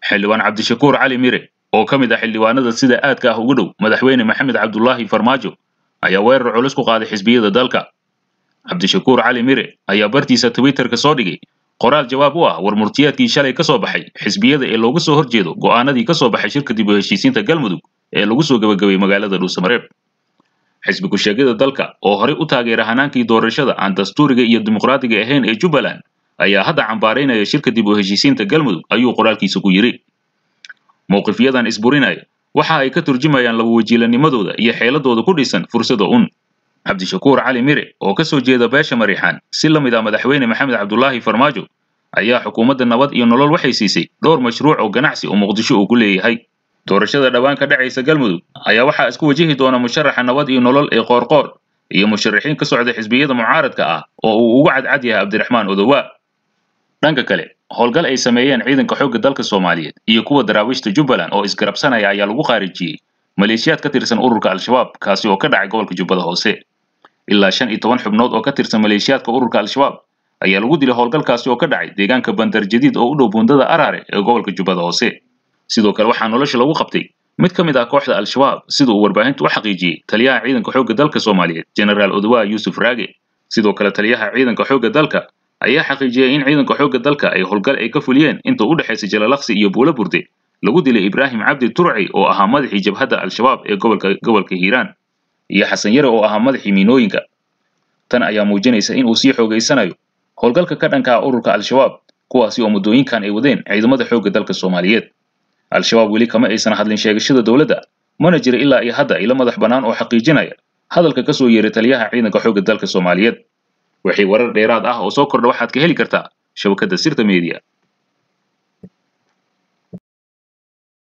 xildhibaan cabdishakuur cali mire oo ka mid ah xildhibaanada sida aadka ah ugu dhow madaxweyne maxamed cabdulaahi farmaajo ayaa weerar culus ku qaaday xisbiyada dalka cabdishakuur cali mire ayaa bartiisa twitterka soo dhigay qoraal jawaab u ah war murtiyaadkii shalay ka soo baxay xisbiyada ee looga soo horjeedo go'aanadii ka soo baxay shirka dib u heshiisiinta galmudug ee lagu soo gebagabay magaalada dhuusamareeb xisbi ku-sheegyada dalka oo horey u taageera hanaankii doorashada aan dastuuriga iyo dimuqraadiga ahayn ee jubbaland ayaa hadda cambaaraynaya shirka dib u heshiisiinta galmudug ayuu qoraalkiisa ku yidhi mowqifyadan isburinaya waxa ay ka turjumayaan laba wajiilanimadooda iyo xeeladooda ku dhisan fursada un cabdishakuur cali mire oo ka soo jeeda beesha mariixaan si la mid ah madaxweyne maxamed cabdulaahi farmaajo ayaa xukuumadda nabad iyo nolol waxay siisay dhowr mashruuc oo ganacsi oo muqdisho uu ku leeyahay doorashada dhowaan ka dhacaysa galmudug ayaa waxaa isku wajihi doona musharaxa nabad iyo nolol ee qoorqoor iyo musharaxiin ka socda xisbiyada mucaaradka ah oo uu ugu cadcad yahay cabdiraxmaan odowaa dhanka kale howlgal ay sameeyeen ciidanka xoogga dalka soomaaliyeed iyo kuwa daraawiishta jubbaland oo isgarabsanaya ayaa lagu khaarijiyey maleeshiyaad ka tirsan ururka al-shabaab kaasi oo ka dhacay gobolka jubbada hoose ilaa shan iyo toban xubnood oo ka tirsan maleeshiyaadka ururka al-shabaab ayaa lagu dilay howlgalkaasi oo ka dhacay deegaanka bandar jadiid oo u dhow buundada araare ee gobolka jubbada hoose sidoo kale waxaa nolosha lagu qabtay mid ka mid ah kooxda al-shabaab sida uu warbaahintu u xaqiijiyey taliyaha ciidanka xoogga dalka soomaaliyeed genaraal odowaa yuusuf raage sidoo kale taliyaha ciidanka xoogga dalka ayaa xaqiijiyey in ciidanka xoogga dalka ay howlgal ay ka fuliyeen inta u dhexaysa jalalaqsi iyo buulo burde lagu dilay ibraahim cabdi turci oo ahaa madaxii jabhadda al-shabaab ee gobolka gobolka hiiraan iyo xasan yare oo ahaa madaxii miinooyinka tan ayaa muujinaysa in uu sii xoogaysanayo howlgalka ka dhanka ah ururka al-shabaab kuwaasi oo muddooyinkan ay wadeen ciidamada xoogga dalka soomaaliyeed al-shabaab weli kama aysan hadlin sheegashada dowladda mana jira ilaa iyo hadda ilo madax bannaan oo xaqiijinaya hadalka ka soo yeeray taliyaha ciidanka xoogga dalka soomaaliyeed wixii warar dheeraad ah oo soo kordha waxaad ka heli kartaa shabakadda sirta media